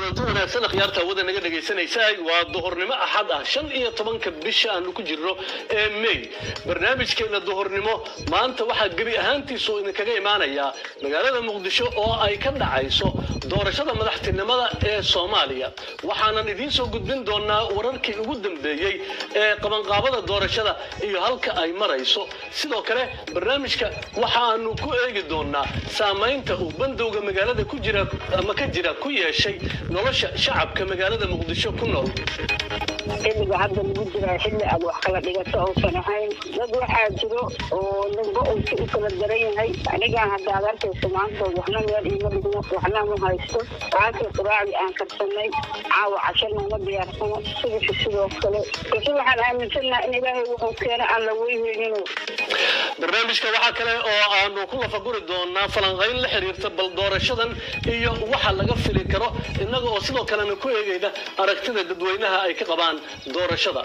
kulanti wanaagsan akhyaarta hawada naga dhegaysanaysaa waa duhurnimo axad ah shan iyo tobanka bisha aanu ku jirno ee may barnaamijkeena duhurnimo maanta waxaa gebi ahaantiisu idinkaga imaanayaa magaalada muqdisho oo ay ka dhacayso doorashada madaxtinimada ee soomaaliya waxaanan idiin soo gudbin doonaa wararkii ugu dambeeyey ee qabanqaabada doorashada iyo halka ay marayso sidoo kale barnaamijka waxaanu ku eegi doonaa saamaynta uu bandowga magaalada ku jira ama ka jira ku yeeshay nolosha shacabka magaalada muqdisho ku nool xilliga hadda lagu jiraa xilli aad wax kala dhigato uusan ahayn dad waxaa jiro oo ninba uu si u kala daran yahay anigaa hadda aad arkayso maanta waxna meel iima dhigno waxna ma haysto waakii quraacdii aan karsanay caawa cashana uma diyaarsano subaxi sidoo kale balse waxaan aaminsannaha in ilaahay wuxuu keena aan la weyneynin barnaamijka waxaa kale oo aanu ku lafaguri doonaa falanqayn la xiriirta bal doorashadan iyo waxa laga fili karo innaga oo sidoo kalena ku eegayna aragtida dadweynaha ay ka qabaan doorashada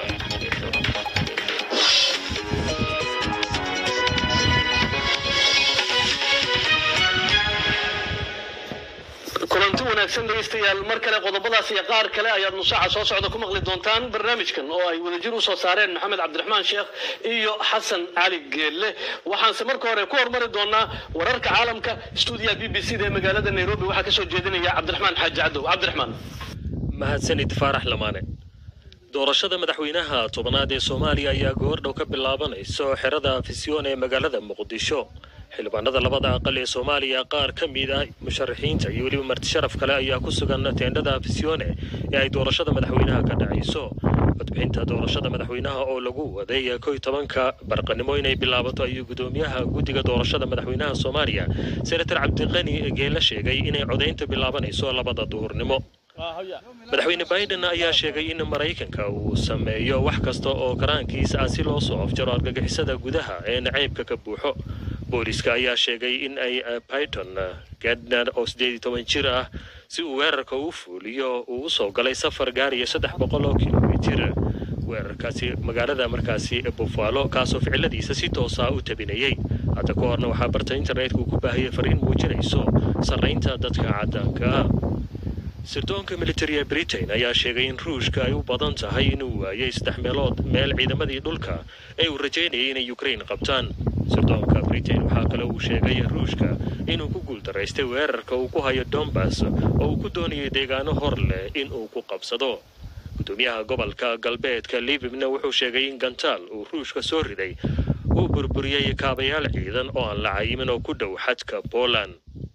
kulanti wanaagsan dhegaystayaal mar kale qodobadaas iyo qaar kale ayaad nusaaca soo socda ku maqli doontaan barnaamijkan oo ay wadajir u soo saareen maxamed cabdiraxmaan sheekh iyo xasan cali geelle waxaanse marka hore ku hormari doonaa wararka caalamka stuudiyaha b b c da ee magaalada nairobi waxaa kasoo jeedinaya cabdiraxmaan xaaji cadow cabdiraxmaan mahadsanid faarax lamaane doorashada madaxweynaha tobanaad ee soomaaliya ayaa goordhow ka bilaabanayso xerada afisyoon ee magaalada muqdisho xildhibaanada labada aqal ee soomaaliya qaar ka mid ah musharaxiinta iyo weliba martisharaf kale ayaa ku sugan teendhada afisyoone ee ay doorashada madaxweynaha ka dhacayso codbixinta doorashada madaxweynaha oo lagu waday kow iyo tobanka barqanimo inay bilaabato ayuu gudoomiyaha guddiga doorashada madaxweynaha soomaaliya senator cabdiqani geela sheegay inay codaynta bilaabanayso labada duhurnimo madaxweyne biden ayaa sheegay in maraykanka uu sameeyo wax kasta oo karaankiisa ah si loo soo afjaro argagixisada gudaha ee nacaybka ka buuxo booliska ayaa sheegay in ay pyton gadner oo siddeed iyo toban jir ah si uu weerarka u fuuliyo uu u soo galay safar gaariya saddex boqol oo kilomitir weerarkaasi magaalada markaasi buffalo kaasoo ficiladiisa si toosa u tabinayay hadda ka horna waxaa barta internetka uu ku baahiyay fariin muujinayso sarraynta dadka caddaanka ah sirdoonka militariga britain ayaa sheegay in ruushka ay u badan tahay inuu waayay saddex meelood meel ciidamadii dhulka ee uu rajaynayay inay ukraine qabtaan sirdoonka britain waxaa kale uu sheegay ruushka inuu ku guuldaraystay weerarka uu ku hayo dombas oo uu ku doonayay deegaano hor leh in uu ku qabsado gudoomiyaha gobolka galbeedka libibna wuxuu sheegay in gantaal uu ruushka soo riday uu burburiyey kaabayaal ciidan oo aan la cayimin oo ku dhow xadka poland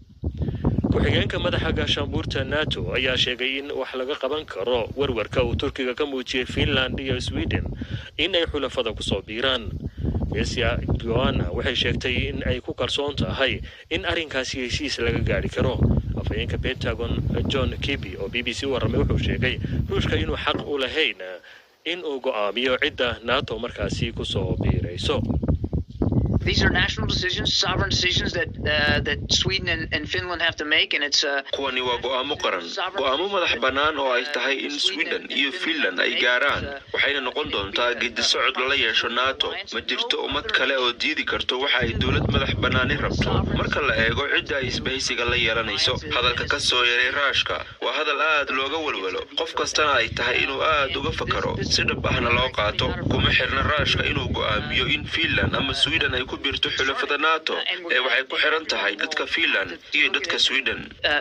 ku-xigeenka madaxa gaashaanbuurta nato ayaa sheegay in wax laga qaban karo warwarka uu turkiga ka muujiyey finland iyo sweden in ay xulafada kusoo biiraan esia joana waxay sheegtay in ay ku kalsoon tahay in arrinkaasi heshiis laga gaadhi karo afhayeenka pentagon john kiby oo b b c u warramay wuxuu sheegay ruushka inuu xaq u lahayn in uu go'aamiyo cidda nato markaasi kusoo biirayso These are national decisions, sovereign decisions that uh, that Sweden and, and Finland have to make, and it's. Uh, kuwani waa go'aamo qaran go'aamo madax bannaan oo ay tahay in sweden iyo finland ay gaaraan waxayna noqon doontaa gedisocod lala yeesho nato ma jirto ummad kale oo diidi karto waxa ay dowlad madax bannaani rabto marka la eego cidda ay isbahaysiga la yeelanayso hadalka ka soo yaray raashka waa hadal aad looga walwalo qof kastana ay tahay inuu aad uga fakaro si dhab ahna loo qaato kuma xirna raashka inuu go'aamiyo in finland ama sweden ay birto xulafada nato ee waxay ku xiran tahay dadka finland iyo dadka sweden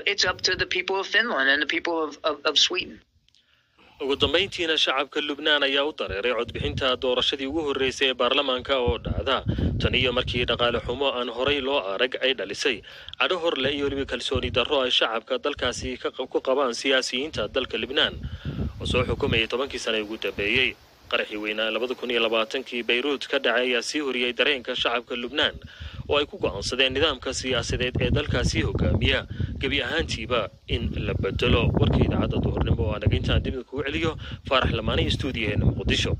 ugu dambayntiina shacabka lubnaan ayaa u dareeray codbixinta doorashadii ugu horreysay ee baarlamaanka oo dhacda tan iyo markii dhaqaale xumo aan horay loo arag ay dhalisay cadho horle iyo weliba kalsooni darro ay shacabka dalkaasi ku qabaan siyaasiyiinta dalka libnaan oo soo xukumayay tobankii sane ugu dambeeyey qaraxii weynaa labada kun iyo labaatankii bayruut ka dhacay ayaa sii horiyey dareenka shacabka lubnaan oo ay ku go'aansadeen nidaamka siyaasadeed ee dalkaasi hogaamiya gebi ahaantiiba in la bedelo warka idaacadda duhurnimo oo anaga intaan dib kugu celiyo faarax lamaanay stuudiyaheena muqdisho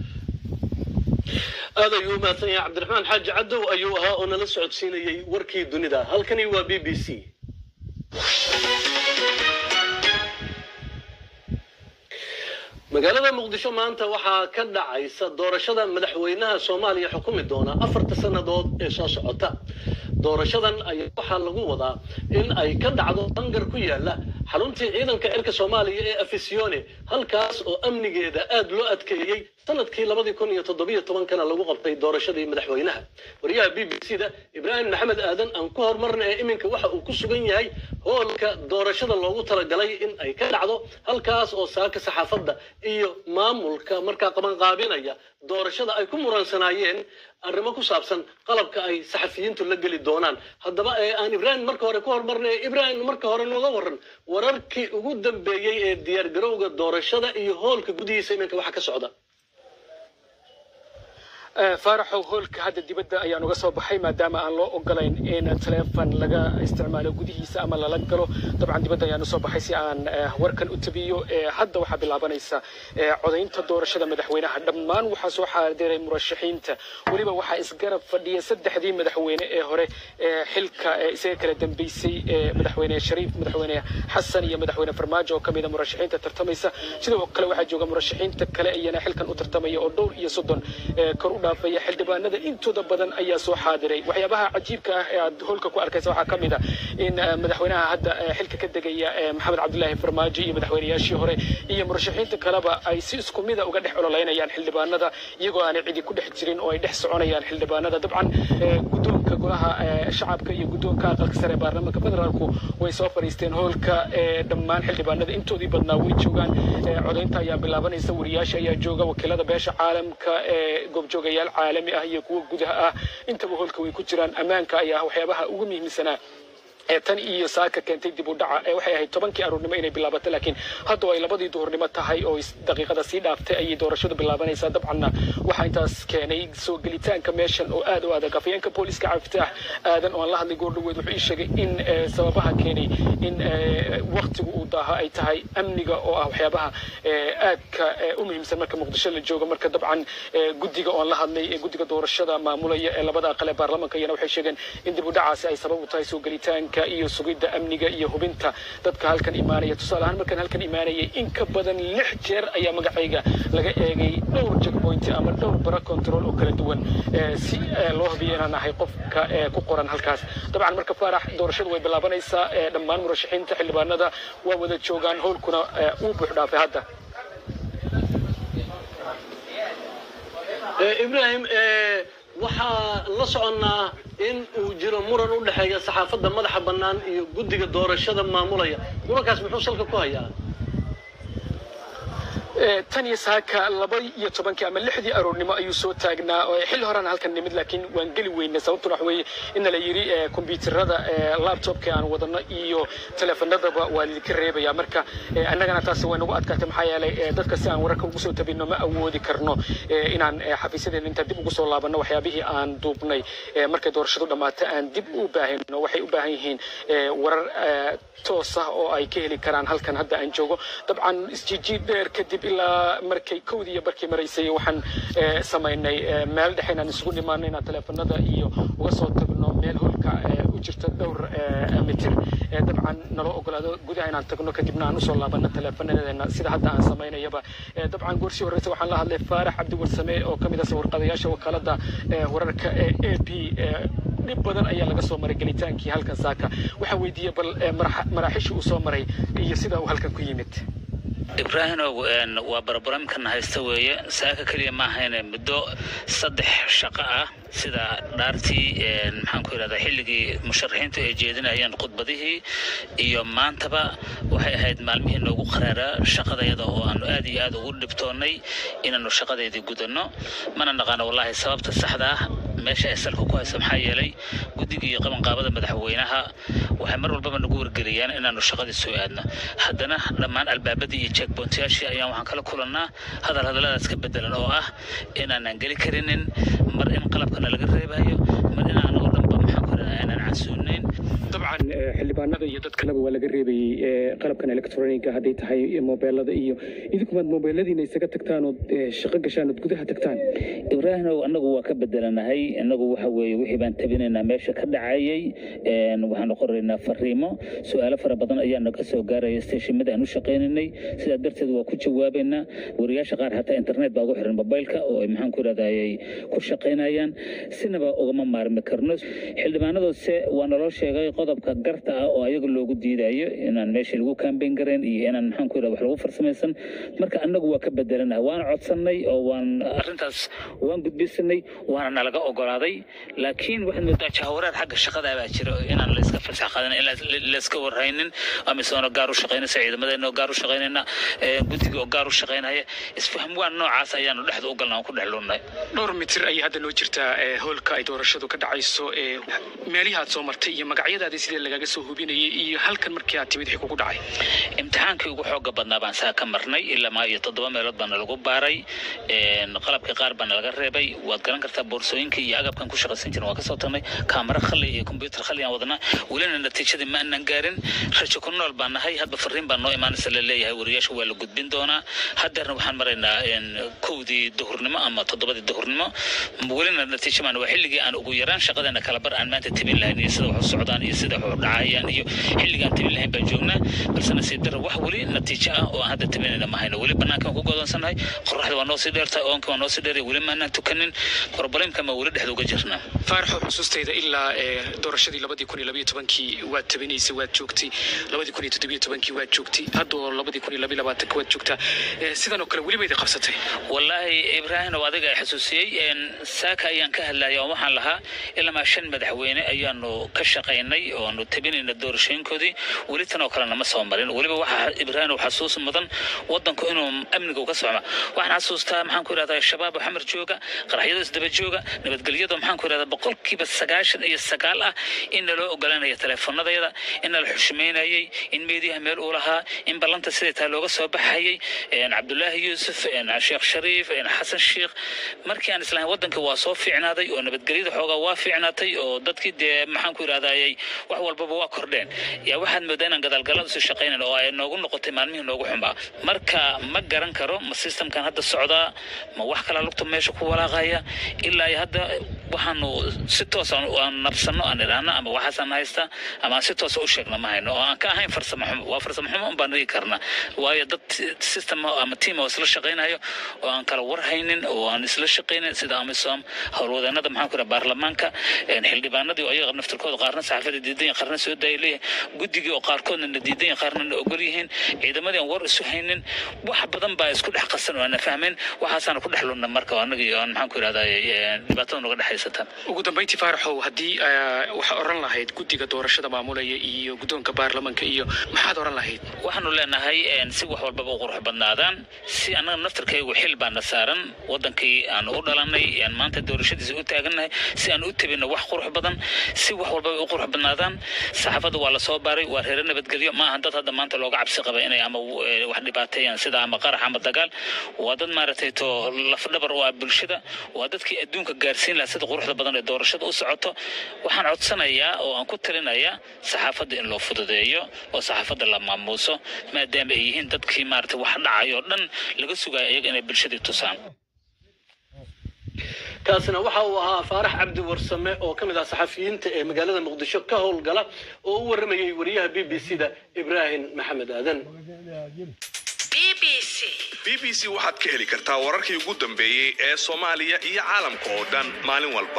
aad ayuu u mahadsan yahay cabdiraxmaan xaaji cadow ayuu ahaa oo nala socodsiinayey warkii dunida halkani waa b b c magaalada muqdisho maanta waxaa ka dhacaysa doorashada madaxweynaha soomaaliya xukumi doona afarta sannadood ee soo socota doorashadan ayaa waxaa lagu wadaa in ay ka dhacdo bangar ku yaala xaruntii ciidanka cirka soomaaliya ee afisione halkaas oo amnigeeda aad loo adkeeyey sanadkii labadii kun iyo toddobiyo tobankana lagu qabtay doorashadii madaxweynaha wariyaha b b c da ibraahim maxamed aadan aan ku horumarna ee iminka waxa uu ku sugan yahay hoolka doorashada loogu talagalay in ay ka dhacdo halkaas oo saaka saxaafadda iyo maamulka markaa qabanqaabinaya doorashada ay ku muransanaayeen arrimo ku saabsan qalabka ay saxafiyiintu la geli doonaan haddaba ee aan ibraahim marka hore ku horumarna ee ibraahim marka hore nooga waran wararkii ugu dambeeyey ee diyaargarowga doorashada iyo hoolka gudihiisa iminka waxa ka socda faaraxow hoolka hadda dibadda ayaan uga soo baxay maadaama aan loo ogolayn in taleefon laga isticmaalo gudihiisa ama lala galo dabcan dibadda ayaan usoo baxay si aan warkan u tabiyo hadda waxaa bilaabanaysa codaynta doorashada madaxweynaha dhammaan waxaa soo xaadiray murashaxiinta weliba waxaa isgarab fadhiya saddexdii madaxweyne ee hore xilka isaga kala dambeysay madaxweyne shariif madaxweyne xasan iyo madaxweyne farmaajo oo kamida murashaxiinta tartamaysa sidoo kale waxaa jooga murashaxiinta kale iyana xilkan u tartamaya oo dhowr iyo soddon kor u dhaafaya xildhibaanada intooda badan ayaa soo xaadiray waxyaabaha cajiibka ah ee aad hoolka ku arkaysa waxaa ka mid a in madaxweynaha hadda xilka ka degaya maxamed cabdulaahi farmaajo iyo madaxweynayaashii hore iyo murashaxiinta kaleba ay si isku mida uga dhex ololeynayaan xildhibaanada iyagoo aanay cidi ku dhex jirin oo ay dhex soconayaan xildhibaanada dabcan guddoonka golaha shacabka iyo guddoonka aqalka sare ee baarlamaanka federaalku way soo fadhiisteen hoolka dhammaan xildhibaanada intoodii badnaa way joogaan codaynta ayaa bilaabanaysa wariyaasha ayaa jooga wakiilada beesha caalamka ee goobjooga yaal caalami ah iyo kuwa gudaha ah intaba hoolka way ku jiraan ammaanka ayaa waxyaabaha ugu muhiimsanaa ee tan iyo saaka keentay dib u dhaca ee waxay ahayd tobankii aroornimo inay bilaabato laakiin hadda ay labadii duhurnimo tahay oo daqiiqada sii dhaaftay ayay doorashadu bilaabanaysaa dabcanna waxaa intaas keenay soo gelitaanka meeshan oo aad u adag afayeenka booliska cabdifitaax aadan oo aan la hadlay goordhaweed wuxuu ii sheegay in sababaha keenay in waktigu uu daaha ay tahay amniga oo ah waxyaabaha aadka u muhiimsan marka muqdisho la joogo marka dabcan guddiga oo aan la hadlay ee guddiga doorashada maamulaya ee labada aqal ee baarlamaanka iyana waxay sheegeen in dib u dhacaasi ay sabab u tahay soo gelitaanka iyo sugidda amniga iyo hubinta dadka halkan imaanaya tusaale ahaan markaan halkan imaanayay in ka badan lix jeer ayaa magacayga laga eegay dhowr checkpoint ama dhowr bara control oo kala duwan si loo hubiyo inaan ahay qofka ku qoran halkaas dabcan marka faarax doorashadu way bilaabanaysaa dhammaan murashaxiinta xildhibaanada waa wada joogaan howlkuna uu buux dhaafay hadda ibrahim waxaa la soconnaa in uu jiro muran u dhexeeya saxaafadda madaxa bannaan iyo guddiga doorashada maamulaya murankaas muxuu salka ku hayaa tan iyo saaka laba iyo tobankii ama lixdii aroornimo ayuu soo taagnaa xilli horena halkan nimid laakiin waan geli weynay sababtuna waxa weeye ina la yidhi kombyuutarada laptopka aan wadano iyo teleefanadaba waa lidinka reebaya marka annagana taasi way nagu adkaatay maxaa yeelay dadka si aan wararka ugu soo tabinno ma awoodi karno inaan xafiisyadeena intaan dib ugu soo laabanno waxyaabihii aan duubnay markay doorashadu dhammaato aan dib u baahino waxay u baahan yihiin warar toos ah oo ay ka heli karaan halkan hadda aan joogo dabcan isjiijiid dheer kadib ilaa markay kowdii iyo barkii maraysay waxaan samaynay meel dhexe inaan isugu nimaano inaan teleefanada iyo uga soo tagno meel holka u jirta dhowr mitir dabcan naloo ogolaado gudaha inaan tagno kadibna aan usoo laabano teleefanadeena sida hadda aan samaynayaba dabcan goorsii horeysa waxaan la hadlay faarax cabdi warsame oo kamid ah sawirqadayaasha wakaalada wararka ee a p dhib badan ayaa laga soo maray gelitaankii halkan saaka waxaan weydiiyey bal maraaxiishii uu soo maray iyo sida uu halkan ku yimid ibraahimow waa barobramkan haysta weeye saaka keliya ma ahayne muddo saddex shaqo ah sida dhaartii maxaan ku yidhahdaa xilligii musharaxiintu ay jeedinayeen khudbadihii iyo maantaba waxay ahayd maalmihii noogu qaraaraa shaqadayada oo aanu aad iyo aad ugu dhibtoonnay inaannu shaqadeydii gudanno mana naqaano wallaahi sababta saxda ah meesha ay salka ku hayso maxaa yeelay guddiga iyo qabanqaabada madaxweynaha waxay mar walbaba nagu wargeliyaan inaannu shaqadii soo aadno haddana dhammaan albaabadii iyo checkpointyaashii ayaan waxaan kala kulannaa hadal hadalladaas ka bedelan oo ah inaanan geli karinin mar in qalabkana laga reebayo mar in anagoo dhanba maxaan ku idhahdaa aanan casuunayn dabcan xildhibaanada iyo dad kaleba waa laga reebayey qalabkan electroniga hadday tahay mobeelada iyo idinkumaad mobeeladiina isaga tagtaan ood shaqo gashaan ood gudaha tagtaan ibraahimow annagu waa ka bedelanahay annagu waxa weeye wixii baan tabinaynaa meesha ka dhacayay waxaanu qoraynaa fariimo su-aalo fara badan ayaa naga soo gaaraya steeshimada aan u shaqaynaynay sidaa darteed waa ku jawaabaynaa wariyaasha qaar hataa internet baa ugu xiran mobaylka oo ay maxaan ku idhahdayay ku shaqaynayaan sinaba ugama maarmi karno xildhibaanadoose waa naloo sheegay qodobka garta ah oo ayaga loogu diidayo inaan meeshii lagu kaambeyn garayn iyo inaan maxaan ku yidhahda wax lagu farsamaysan marka annagu waa ka bedelanahay waan codsannay oo waan arrintaas waan gudbisanay waana nalaga ogolaaday laakiin waxaad moodaa jahawareer xagga shaqada baa jira inaan layska fasax qadan in layska warhaynin amisoona gaar u shaqaynaysa ciidamadeena oo gaar u shaqaynayna guddiga oo gaar u shaqaynaya isfaham waan noocaas ayaanu dhexda u galna aan ku dhex lunnay dhowr mitir ayay hadda noo jirtaa hoolka ay doorashadu ka dhacayso meelihi aad soo martay iyo magacyadaadii sidee lagaga soo hubinayay iyo halkan markii aad timid wixii kugu dhacay imtixaankii ugu xooga badnaa baan saa ka marnay ilaa maa iyo toddoba meelood baana lagu baaray qalabka qaar baana laga reebay waad garan kartaa boorsooyinka iyo agabkan ku shaqaysan jirin waa kasoo tagnay kaamara khali iyo kombyuutar khali aan wadnaa welina natiijadii ma aanan gaarin rajo ku nool baan nahay hadba fariin baa noo imaanaysa la leeyahay wariyaasha waa la gudbin doonaa haddeerna waxaan maraynaa kowdii duhurnimo ama toddobadii duhurnimo welina natiijo maan waa xilligii aan ugu yaraan shaqadeena kala bar aan maanta tebin lahayn iyo sida wax u socdaan iyo sida wax u dhacayaan iyo xilligaan tebin lahayn baan joognaa balse nasiib dara wax weli natiijo ah oo aan hadda tebinayna ma hayno weli banaankan ku godoonsanahay qoraxda waa noo sii dheertahay oonka waa noo sii dheeray weli maanaan tukanin problemka ma weli dhexda uga jirnaa faaraxo xusuustayda ilaa doorashadii labadii kun iyo labayo tobankii waad tabinaysay waad joogtay labadii kun iyo toddobiyo tobankii waad joogtay haddoo labadii kun iyo labayo labaatanka waad joogtaa sidan oo kale weli bayda qabsatay wallaahi ibraahim oo adiga xasuusiyey saaka ayaan ka hadlaya oo waxaan lahaa ilamaa shan madaxweyne ayaanu ka shaqaynay oo aanu tabinayna doorashooyinkoodii weli tan oo kale nama soo marin weliba waxaa ibraahim oo xasuus mudan wadanku inuu amniga uga socma waxaan xasuustaa maxaan ku yidhahdaa shabaab oo xamar jooga qaraxyada isdaba jooga nabadgelyada maxaan ku yidhahdaa boqolkiiba sagaashan iyo sagaal ah in naloo ogolanaya teleefanadayada in nala xushmaynayay in meediyaha meel uu lahaa in ballanta siday taa looga soo baxayay cabdulaahi yuusuf sheekh shariif xasan sheekh markii aan islahayn wadankii waa soo fiicnaaday oo nabadgelyada xoogaa waa fiicnaatay oo dadkii dee maxaan ku yidhahdayay wax walbaba waa kordheen yaa waxaad moodaa inaan gadaalgalad usii shaqaynan oo ay noogu noqotay maalmihii noogu xumaa marka ma garan karo ma systemkan hadda socdaa ma wax kala lugta meesha ku walaaqaya ilaa iyo hadda waxaanu si toos aan nabsano aan idhaahno ama waxaasaan haysta ama aan si toosa u sheegno ma hayno oo aan ka ahayn farsamo xumo waa farsamo xumo un baan dhigi karna waayo dad system ama team oo isla shaqaynayo oo aan kala warhaynin oo aan isla shaqaynin sida amisom howlwadeenada maxaan ku baarlamaanka xildhibaanadii oo ayaga naftirkooda qaarna saxaafada diidan yihin qaarna soo daaya leeyahay guddigii oo qaarkoodna na diidan yihin qaarna na ogol yihiin ciidamadii aan war isu haynin wax badan baa isku dhex qasan oo aan na fahmayn waxaasaana ku dhex lunna marka anagii aan maxaan ku yidhahdaa dhibaatada noga dhexaysata ugu dambayntii faaraxow haddii waxaa oran lahayd guddiga doorashada maamulaya iyo guddoonka baarlamaanka iyo maxaad oran lahayd waxaanu leenahay si wax walbaba u qurux badnaadaan si annaga naftirkaygu xil baana saaran wadankii aan u dhalanay aan maanta doorashadiisa u taagannahay si aan u tabino wax qurux badan si wax walbaba u qurux badnaadaan saxaafadda waa lasoo baaray waa reere nabadgelyo ma aha dad hadda maanta looga cabsi qaba inay ama wax dhibaateeyaan sida ama qarax ama dagaal waa dad maaragtay to lafdhabar u ah bulshada waa dadkii adduunka gaarsiin lahaa sida quruxda badan ee doorashada u socoto waxaan codsanayaa oo aan ku talinayaa saxaafadda in loo fududeeyo oo saxaafadda la maamuuso maadaama ay yihiin dadkii maaragtay wax dhacayoo dhan laga sugayo iyaga inay bulshadii tusaan kaasina waxa uu ahaa faarax cabdi warsame oo ka mid ah saxafiyiinta ee magaalada muqdisho ka howlgala oo u waramayay wariyaha b b c da ibraahim maxamed aadan b b c waxaad ka heli kartaa wararkii ugu dambeeyey ee soomaaliya iyo caalamka oo dhan maalin walba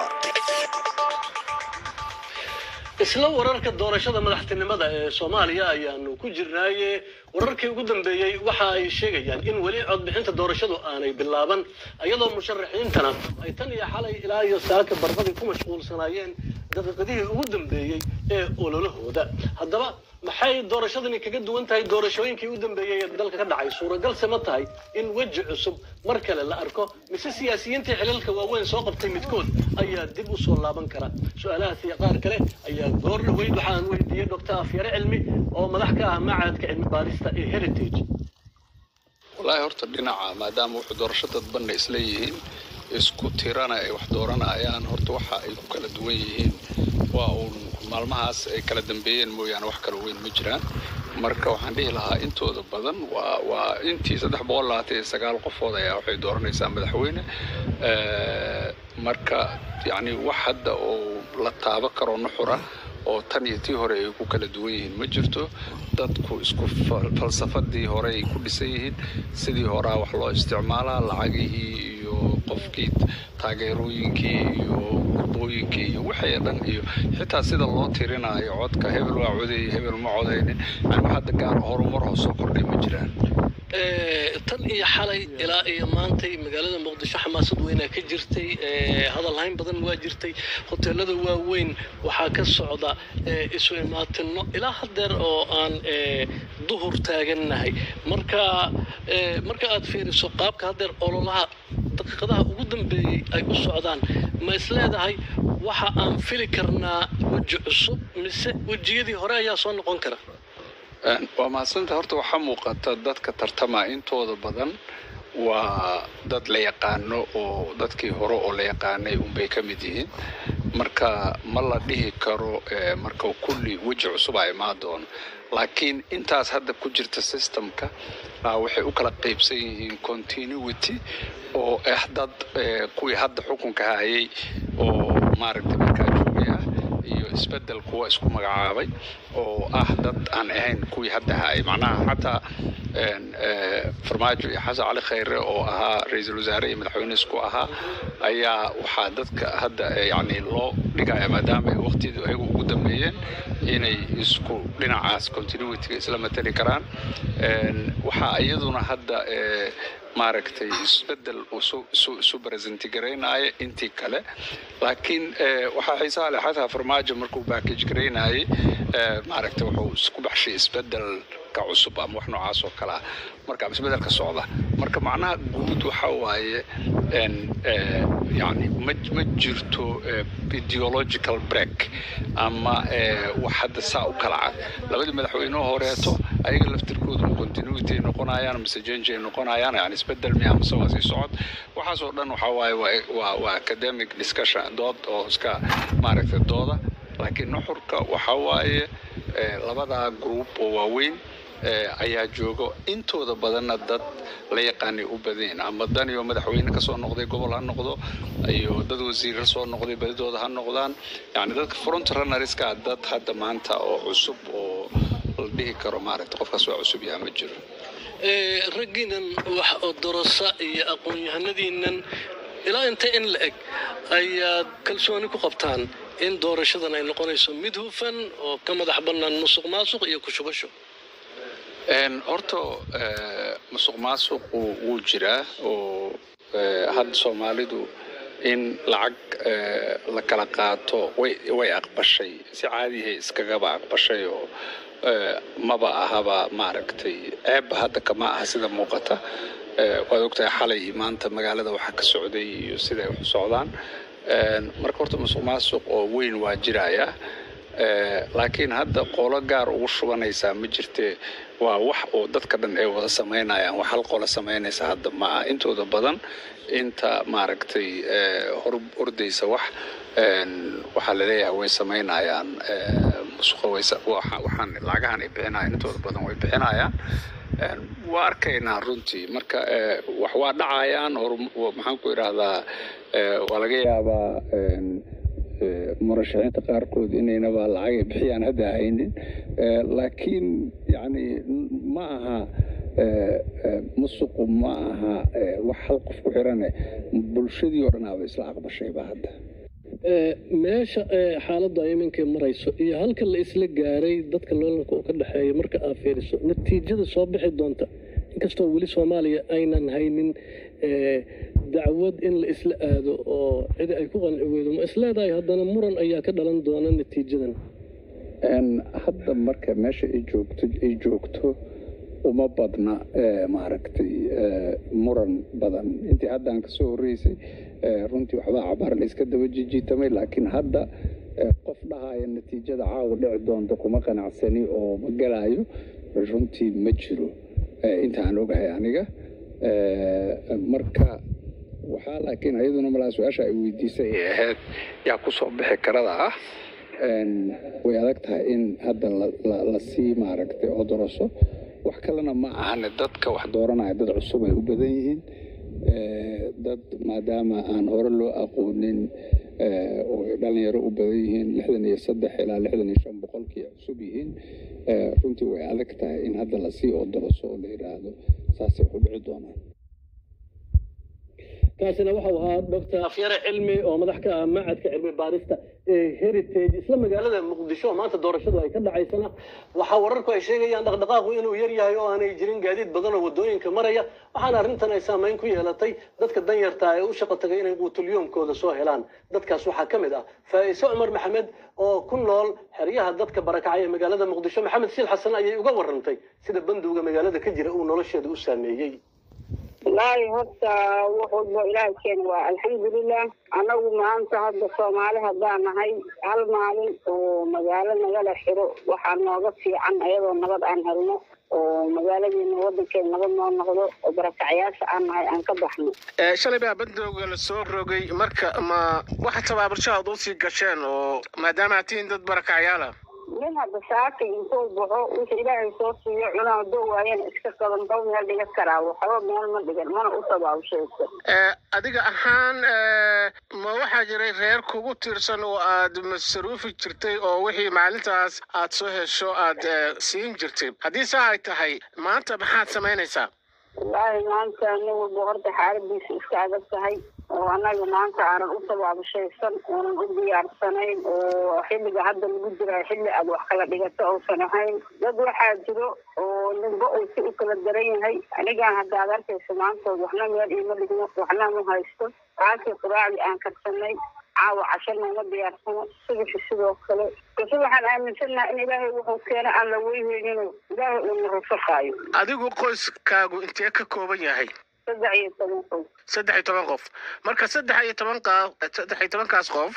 isla wararka doorashada madaxtinimada ee soomaaliya ayaanu ku jirnaaye wararkii ugu dambeeyey waxa ay sheegayaan in weli codbixinta doorashadu aanay bilaaban iyadoo musharaxiintana ay tan iyo xalay ilaa iyo saaka barbadii ku mashquulsanaayeen daqiiqadihii ugu dambeeyey ee ololahooda haddaba maxay doorashadani kaga duwan tahay doorashooyinkii u dambeeyey ee dalka ka dhacay suuragalse ma tahay in weji cusub mar kale la arko mise siyaasiyiintii xilalka waaweyn soo qabtay midkood ayaa dib u soo laaban kara su-aalahaas iyo qaar kale ayaa goor dhaweyd waxaan weydiiyey doctor afyare cilmi oo madax ka ah macadka cilmi baarista ee heritage wallaahi horta dhinaca maadaama wuxuu doorasho dadbanna isla yihiin isku tirana ay wax dooranayaan horta waxa ay ku kala duwan yihiin waa uun maalmahaas ay kala dambeeyeen mooyaane wax kala weyn ma jiraan marka waxaan dhihi lahaa intooda badan waa waa intii saddex boqol labaatan iyo sagaal qofood ayaa waxay dooranaysaa madaxweyne marka yacni wax hadda oo la taabo karo nuxura oo tan iyo tii hore ay ku kala duwan yihiin ma jirto dadku isku falsafadii hore ay ku dhisan yihiin sidii horaa wax loo isticmaalaa lacagihii iyo qofkii taageerooyinkii iyo gudbooyinkii iyo wixii dhan iyo xitaa sida loo tirinaayo codka hebel waa codeeyey hebel ma codaynin yani wax hadda gaar horumar oo soo kordhay ma jiraan tan iyo xalay ilaa iyo maantay magaalada muqdisho xamaasad weynaa ka jirtay hadalhayn badan waa jirtay hoteelada waaweyn waxaa ka socda isu imaatino ilaa hadeer oo aan duhur taagannahay marka marka aad fiiriso qaabka hadeer ololaha daqiiqadaha ugu dambeeyey ay u socdaan ma isleedahay waxa aan fili karnaa weji cusub mise wejiyadii hore ayaa soo noqon kara waa mahadsanta horta waxaa muuqata dadka tartamaa intooda badan waa dad la yaqaano oo dadkii hore oo la yaqaanay unbay ka mid yihiin marka ma la dhihi karo marka kulli weji cusub a imaan doono laakiin intaas hadda ku jirta systemka waxay u kala qaybsan yihiin continuity oo ah dad kuwii hadda xukunka hayay oo maaragtay markaa joogay ah iyo isbedel kuwa isku magacaabay oo ah dad aan ahayn kuwii hadda hayay macnaha xataa farmaajo iyo xasan cali khayre oo ahaa ra-iisul wasaare iyo madaxweyne isku ahaa ayaa waxaa dadka hadda yani loo dhigaya maadaama ay waqtiyadu ayagu ugu dambeeyeen inay isku dhinacaas continuityga isla matali karaan waxaa iyaduna hadda maaragtay isbedel isu presenti garaynaya intii kale laakiin waxaa xiisaha leh xataa farmaajo markuu backage garaynayay maaragtay wuxuu isku baxshay isbedelka cusub ama wax noocaas oo kale ah marka isbedelka socda marka macnaha guud waxa waaye yani ma ma jirto ideological break ama wax hadda saa u kala cad labadii madaxweyneho horeeto ayaga laftirkooda continuity ay noqonayaan mise change ay noqonayaan yani isbedel miya mise waa sii socod waxaas oo dhan waxaa waaye waa waa academic discussion dood oo iska maaragtay dooda laakiin nuxurka waxaa waaye labadaa group oo waaweyn ayaa joogo intooda badanna dad la yaqaanay u badeen ama dan iyo madaxweyne kasoo noqday gobol ha noqdo iyo dad wasiirra soo noqday badidooda ha noqdaan yani dadka front runnerska dad hadda maanta oo cusub oo la dhihi karo maaragta qofkaas waa cusub yaha ma jiro raggiinan wax odorosa iyo aqoon-yahanadiinan ilaa inta in la eg ayaad kalsooni ku qabtaan in doorashadan ay noqonayso mid hufan oo ka madax bannaan musuq maasuq iyo kushubasho horta musuq maasuqu wuu jiraa oo hadda soomaalidu in lacag la kala qaato way way aqbashay si caadihay iskagaba aqbashay oo maba ahaba maaragtay ceebba hadda kama aha sida muuqata waad ogtahay xalay iyo maanta magaalada waxaa ka socday iyo siday wax u socdaan marka horta musuq maasuq oo weyn waa jiraya laakiin hadda qolo gaar ugu shubanaysaa ma jirte waa wax oo dadka dhan ay wada samaynayaan wax hal qolo samaynaysa hadda ma aha intooda badan inta maaragtay hor ordaysa wax waxaa laleeyahay way samaynayaan musuqa waxaan lacagahan ay bixinayaan intooda badan way bixinayaan waa arkaynaa runtii marka wax waa dhacayaan maxaan ku idhaahdaa waa laga yaabaa murashaxiinta qaarkood inaynaba lacagay bixiyaan hadda haynin laakiin yani ma aha musuqu ma aha wax hal qof ku xirane bulshadii oo dhanaaba isla aqbashayba hadda meesha xaaladda ay iminka marayso iyo halka la isla gaaray dadka loolanka uu ka dhexeeya marka aad fiiriso natiijada soo bixi doonta inkastoo weli soomaaliya aynan haynin dacwad in la isla aado oo cidi ay ku qanci weydo ma isleedahay haddana muran ayaa ka dhalan doona natiijadan hadda marka meesha ay joogto ay joogto uma badna maaragtay muran badan intii hadda aan kasoo horreysay runtii waxbaa cabaar la iska daba jijiitamay laakiin hadda qof dhahaya natiijada caawa dhici doonta kuma qanacsani oo ma galayo runtii ma jiro inta aan ogahay aniga marka waxaa laakiin iyaduna malaa su-aasha ay weydiisay ay ahayd yaa ku soo bixi karada ah way adag tahay in hadda lasii maaragtay odoroso wax kalena ma ahane dadka wax dooranaya dad cusub ay u badan yihiin dad maadaama aan hore loo aqoonin oo ay dhalinyaro u badan yihiin lixdan iyo saddex ilaa lixdan iyo shan boqolkii ay cusub yihiin runtii way adag tahay in hadda lasii odoroso oo la yidhaahdo saasay wax u dhici doonaan kaasina waxau ahaa doctor afyare cilmi oo madax ka ah macadka cilmi baarista ee heritage isla magaalada muqdisho oo maanta doorashadu ay ka dhacaysana waxaa wararku ay sheegayaan dhaqdhaqaaqu inuu yar yahay oo aanay jirin gaadiid badan oo wadooyinka maraya waxaana arrintan ay saameyn ku yeelatay dadka danyarta ee u shaqo tagay inay quutulyoomkooda soo helaan dadkaas waxaa ka mid ah faa'iise cumar maxamed oo ku nool xeryaha dadka barakacay ee magaalada muqdisho maxamed siil xasan ayay uga warantay sida banduuga magaalada ka jira uu nolosheeda u saameeyey wallaahi horta wax walba ilaahay keena waa alxamdulilah annagu maanta hadda soomaali haddaan nahay hal maalin oo magaalo nagala xiro waxaa nooga fiican ayadoo nabad aan helno oo magaaladeena wadankeena nabad noo noqdo oo barakacyaasha aan nahay aan ka baxno shalay baa bandooga la soo rogay marka ma waxa tabaabulshahaad usii gasheen oo maadaama aad tihiin dad barakacyaala nin hadda saaka intuu baxo wixii ilaahay soo siiyo cunaa doo waayana iska qaban dhow meel dhiga karaa waxba meel ma dhigan mana u tabaabshayso adiga ahaan ma waxaa jiray reer kugu tiirsan oo aad masaruufi jirtay oo wixii maalintaas aad soo hesho aad siin jirtay haddii saa ay tahay maanta maxaad samaynaysaa wallaahi maanta nin walba horta xaaladiisa iska adag tahay oo annaga maanta aanan u tabaabashaysan oonan u diyaarsanayn oo xilliga hadda lagu jira xilli aad wax kala dhigato uusan ahayn dad waxaa jiro oo ninba uu si u kala daran yahay anigaan hadda ad arkaysa maantood waxna meel iima dhigno waxna ma haysto taasi quraacdii aan karsanay caawa casho nooma diyaarsano subaxi sidoo kale base waxaan aaminsannaha in ilaahay wuxuu keena aan la weyneyninoo ilaahay uu na rufaqaayo adigu qoyskaagu intee ka kooban yahay saddex iyo toban qof saddex iyo toban qof marka saddex iyo toban qa saddex iyo tobankaas qof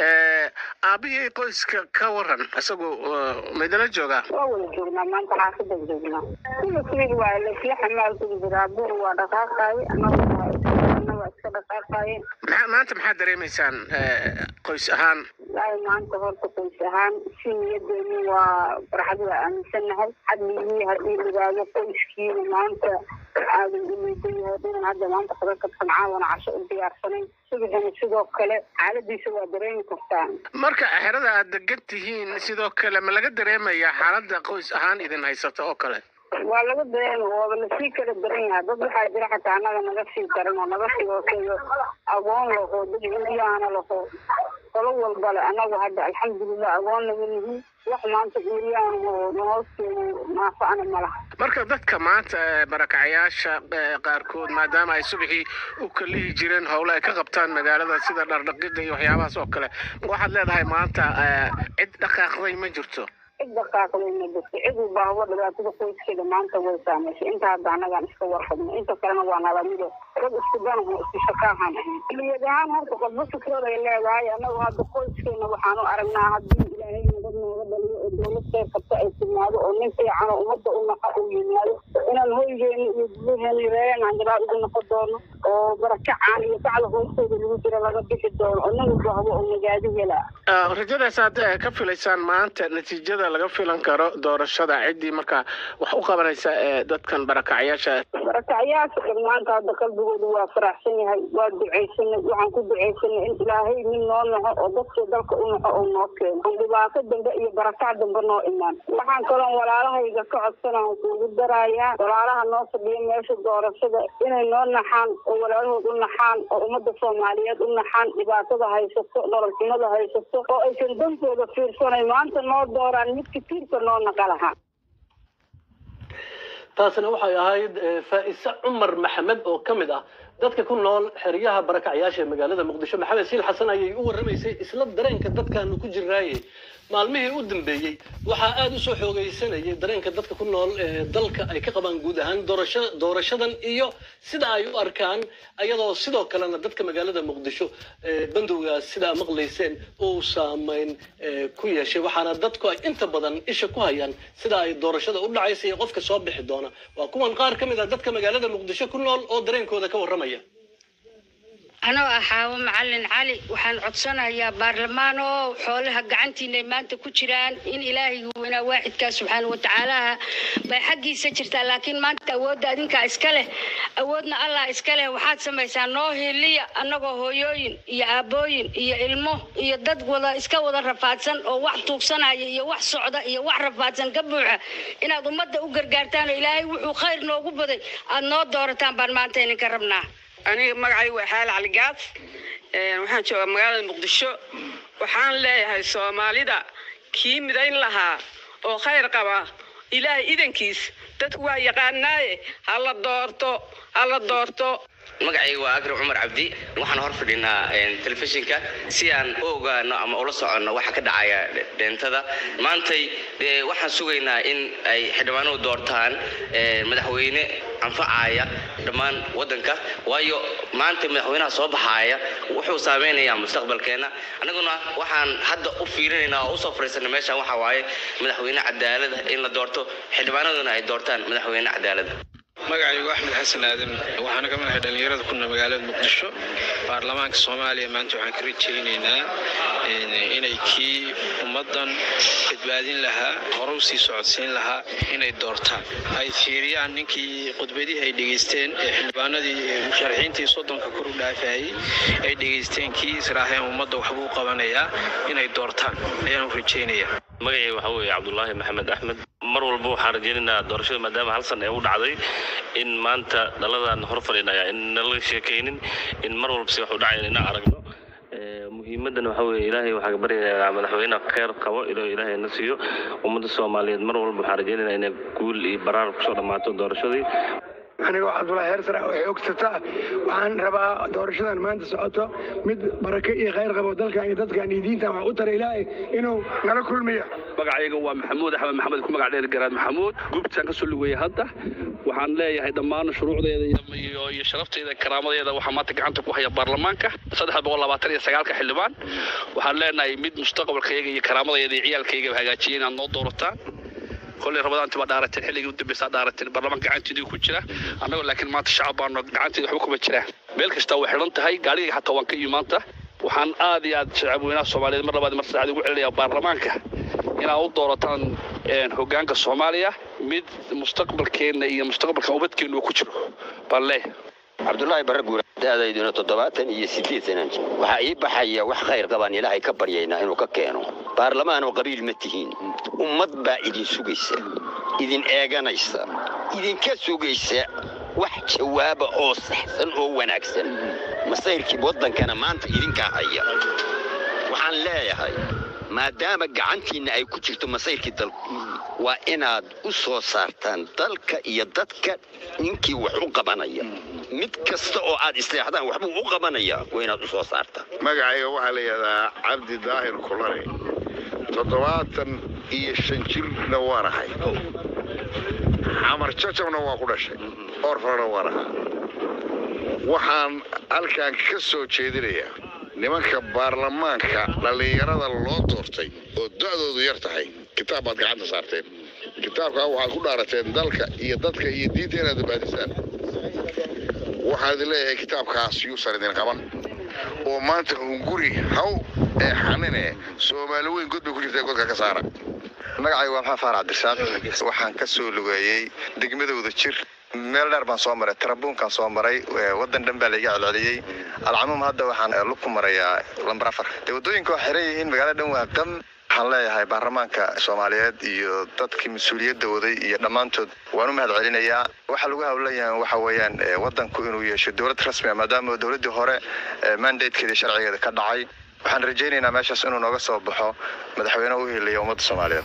aabihii qoyska ka waran isagu maydala joogaa waa wada joognaa maanta xaafada joognaa sida sidii waa laisla xamaalkudi jiraa bur waa dhaqaaqaaye annagu waa iska dhaqaaqaaye maxaa maanta maxaad dareemaysaan qoys ahaan wallaahi maanta horta qoys ahaan si niyadeeni waa farxad waa aaminsannahay xadligii haddii ligaado qoyskiina maanta aadan u liidan yahay dhinan hadda maanta kaga kabsan caawana casho u diyaarsanayn subaxina sidoo kale xaaladiisa waa dareemi kartaa marka xerada aad degan tihiin sidoo kale ma laga dareemayaa xaaladda qoys ahaan idin haysata oo kale waa laga dareema waaba lasii kala daran yahay dad waxaa jira xataa annaga naga sii daran oo naga sii hooseeyo agoon laho dad cuuryaana laho qolo walba le annagu hadda alxamdulilah agoon naga nihin wax maanta cuuryaan oo nahoosteedu naafa'ana ma laha marka dadka maanta barakacayaasha qaarkood maadaama ay subaxii u kalihi jireen howle ay ka qabtaan magaalada sida dhardhaqida iyo waxyaabahaas oo kale waxaad leedahay maanta cid dhaqaaqday ma jirto cid dhaqaaqday ma jirto cid walba hawa dhibaatada qoyskeeda maanta way saamaysay inta hadda annagaan iska warqabno inta kalena waa nalamido dad isku danaho isku shakaahan ahayn niyad ahaan horta qodbo fikrad ay leedahay annagu hadda qoyskeena waxaanu aragnaa haddii ilaahay nabad nooga dhaliyo oo dowlad kheyr qabta ay timaado oo nin fiican oo ummadda u naqa uu yimaado inaan hoygeena iyo gudaheena reereen aan gadaal ugu noqon doono oo barakacaan iyo bacda hoostooda lagu jira laga bixi doono oo nin walba habo oo magaadi helaa rajadaas aad ka filaysaan maanta natiijada laga filan karo doorashada ciddii markaa wax u qabanaysa ee dadkan barakacyaasha barakacyaasha dhan maanta hadda qalbigooda waa faraxsan yahay waa ducaysanay waxaan ku ducaysanay in ilaahay nin noo naxo oo dadkii dalka u naxo oo noo keeno aan dhibaato dambe iyo barakac dambe noo imaan waxaan kaloon walaalahayga ka codsanaan kuugu darayaa walaalaha noo fadhiya meesha doorashada inay noo naxaan oo walaalahood u naxaan oo ummadda soomaaliyeed u naxaan dhibaatada haysato nolol xumada haysato oo aysan dankooda fiirsanay maanta noo dooraan midka tiirka noo naqa lahaa taasina waxay ahayd faa'ise cumar maxamed oo ka mid ah dadka ku nool xeryaha barakacyaasha ee magaalada muqdisho maxamed siil xasan ayay u warramaysay isla dareenka dadkaanu ku jiraaye maalmihii u dambeeyey waxaa aada u soo xoogaysanayay dareenka dadka ku nool ee dalka ay ka qabaan guud ahaan doorasha doorashadan iyo sida ay u arkaan ayadoo sidoo kalena dadka magaalada muqdisho bandowgaas sidaa maqlayseen uu saameyn ku yeeshay waxaana dadku ay inta badan isha ku hayaan sida ay doorashada u dhacaysa iyo qofka soo bixi doona waa kuwan qaar ka mid ah dadka magaalada muqdisho ku nool oo dareenkooda ka warramaya anoo ah xaawo macalin cali waxaan codsanayaa baarlamaan oo xoolaha gacantiinay maanta ku jiraan in ilaahay weynaa waaxidkaa subxaana watacaalaha bay xaggiisa jirtaa laakiin maanta awoodda adinkaa iska leh awoodna allah iska leh waxaad samaysaa noo hiliya annagoo hooyooyin iyo aabbooyin iyo ilmo iyo dad wada iska wada rafaadsan oo wax tuugsanaya iyo wax socda iyo wax rafaadsan ka buuxa inaad ummadda u gargaartaan oo ilaahay wuxuu khayr noogu baday aad noo doorataan baan maanta idinka rabnaa aniga magacay waa xaal cali gaas waxaan joogaa magaalada muqdisho waxaan leeyahay soomaalida kii midayn lahaa oo khayr qaba ilaahay idankiis dadku waa yaqaanaaye ha la doorto ha la doorto magacayga waa akram cumar cabdi waxaan hor fadhinaa telefishinka si aan u ogaano ama ula soconno waxa ka dhacaya dheentada maantay waxaan sugaynaa in ay xildhibaanuhu doortaan madaxweyne anfacaya dhammaan waddanka waayo maanta madaxweynaha soo baxaaya wuxuu saameynayaa mustaqbalkeenna annaguna waxaan hadda u fiirinaynaa oo usoo fariisanay meeshan waxa waaye madaxweyne cadaalada in la doorto xildhibaanaduna ay doortaan madaxweyne cadaalada magacaygu axmed xasan aadan waxaana ka madaxay dhallinyarada ku nool magaalada muqdisho baarlamaanka soomaaliya maanta waxaan ka rajaynaynaa inay kii ummaddan badbaadin lahaa hore u sii socodsiin lahaa inay doortaan ay fiiriyaan ninkii khudbadihii ay dhegaysteen ee xildhibaanadii musharaxiintii soddonka kor u dhaafayay ay dhegaysteen kii israaheen ummadda waxbuu qabanayaa inay doortaan ayaan u rajaynayaa magacay waxaa weeye cabdulaahi maxamed axmed mar walba waxaan rajaynaynaa doorashada maadaama hal san ee u dhacday in maanta dhaladan hor fadhinaya in nala sheekaynin in mar walba si wax u dhacayan inaan aragno muhiimadan waxaa weeye ilaahay waxaa ka baryayaa madaxweynaha kheyr qabo inuu ilaahay na siiyo ummadda soomaaliyeed mar walba waxaan rajaynaynaa inay guul iyo baraar kusoo dhammaato doorashadii anigoo cabdulaahi heersara oo xoogsataa waxaan rabaa doorashadan maanta socoto mid barake iyo khayr qabo dalkan iyo dadkan iyo diintan wax u tara ilaahay inuu nala kulmiyo magacayga waa maxamuud axmed maxamed ku magac dheer garaad maxamuud gubtaan ka soo lugeeyay hadda waxaan leeyahay dhammaan shuruucdeeda iyo iyo sharafteeda karaamadeeda waxaa maanta gacanta ku haya baarlamaanka saddex boqol labaatan iyo sagaalka xildhibaan waxaan leenahay mid mustaqbalkayga iyo karaamadeeda iyo ciyaalkayga hagaajiyay inaad noo doorataan kolley rabadaanti baa dhaarateen xilligii u dambaysaa dhaarateen baarlamaan gacanteedii ku jira annagoo laakiin maanta shacab baano gacanteeda waxba kuma jiraan meel kasta way xidhan tahay gaarigayga xataa waan ka imi maanta waxaan aad iyo aad shacabweynaha soomaaliyeed mar labaad mar saddexaad ugu celinayaa baarlamaanka inaad u doorataan hoggaanka soomaaliya mid mustaqbalkeenna iyo mustaqbalka ubadkeennu uu ku jiro baan leeyahay cabdulaahi barre guura da'dayduna toddobaatan iyo siddeed sanan waxaa ii baxaya wax khayr qabaan ilaahay ka baryaynaa inuu ka keeno baarlamaan oo qabiil ma tihiin ummad baa idin sugaysa idin eeganaysa idinka sugaysa wax jawaaba oo saxsan oo wanaagsan masayrkii waddankana maanta idinkaa haya waxaan leeyahay maadaama gacantiinna ay ku jirto masayrkii dalku waa inaad u soo saartaan dalka iyo dadka ninkii wax u qabanaya mid kasta oo aad isteexdaan waxbuu u qabanayaa waa inaad u soo saartaan magacayga waxaa la yidhahdaa cabdi daahir kulane toddobaatan iyo shan jirna waan ahay xamar jajabna waa ku dhashay orfana waan ahaa waxaan halkan ka soo jeedinayaa nimanka baarlamaanka dhallinyarada loo doortay oo da'doodu yar tahay kitaab baad gacanta saarteen kitaabkaa waxaad ku dhaarateen dalka iyo dadka iyo diinta inaad baadisaan waxaan idin leeyahay kitaabkaas yuusan idin qaban oo maanta hunguri haw ee xanine soomaali weyn god bay ku jirta godka ka saara magacayga waa maxamed faarac cabdirasaaq waxaan ka soo lugeeyey degmadooda jir meel dheer baan soo maray tarabuunkaan soo maray wadan dhan baa laiga celceliyey alcamuum hadda waxaan lug ku marayaa lambar afar dee waddooyinka waa xiran yihiin magaalada dhan waa qam waxaan leeyahay baarlamaanka soomaaliyeed iyo dadkii mas-uuliyadda waday iyo dhammaantood waan u mahad celinayaa waxaa lagu hawlan yahay waxa weeyaan waddanku inuu yeesho dowlad rasmi ah maadaama dowladdii hore mandatekeeda sharcigeeda ka dhacay waxaan rajaynaynaa meeshaas inuu nooga soo baxo madaxweyne u heliya ummadda soomaaliyeed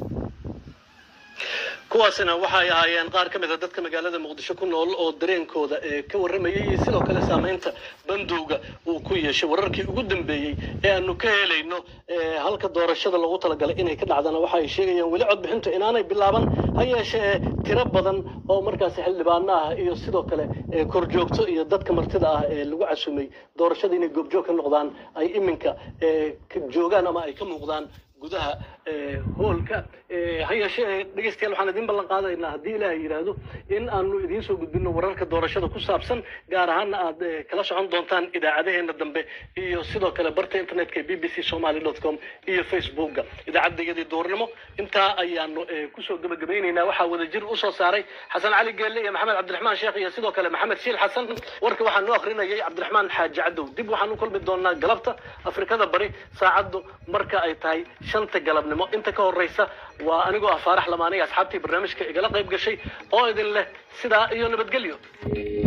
kuwaasina waxay ahaayeen qaar ka mid a dadka magaalada muqdisho ku nool oo dareenkooda ee ka warramayay iyo sidoo kale saamaynta bandowga uu ku yeeshay wararkii ugu dambeeyey ee aanu ka helayno halka doorashada loogu talagalay inay ka dhacdana waxa ay sheegayaan weli codbixintu inaanay bilaaban ha yeeshee tiro badan oo markaasi xildhibaano ah iyo sidoo kale korjoogto iyo dadka martida ah ee lagu casumay doorashada inay goobjoog ka noqdaan ay iminka joogaan ama ay ka muuqdaan gudaha eh, hoolka Eh, ha yeeshee dhegeystayaal waxaan idin ballan qaadaynaa haddii ilaahay yidhaahdo in aanu idiin soo gudbino wararka doorashada ku saabsan gaar ahaana aad eh, kala socon doontaan idaacadaheena dambe iyo sidoo kale barta internetka b b c somali dot com iyo facebooka idaacadayadii duhurnimo intaa ayaanu eh, kusoo gebagabaynaynaa waxaa wadajir usoo saaray xasan cali geelle iyo maxamed cabdiraxmaan sheekh iyo sidoo kale maxamed shiil xasan warka waxaa noo akrinayay cabdiraxmaan xaaji cadow dib waxaan u kulmi doonaa galabta afrikada bari saacaddu marka ay tahay shanta galabnimo inta ka horeysa waa anigoo ah faarax lamaanay asxaabtii barnaamijka igala qayb gashay oo idin leh sidaa iyo nabadgelyo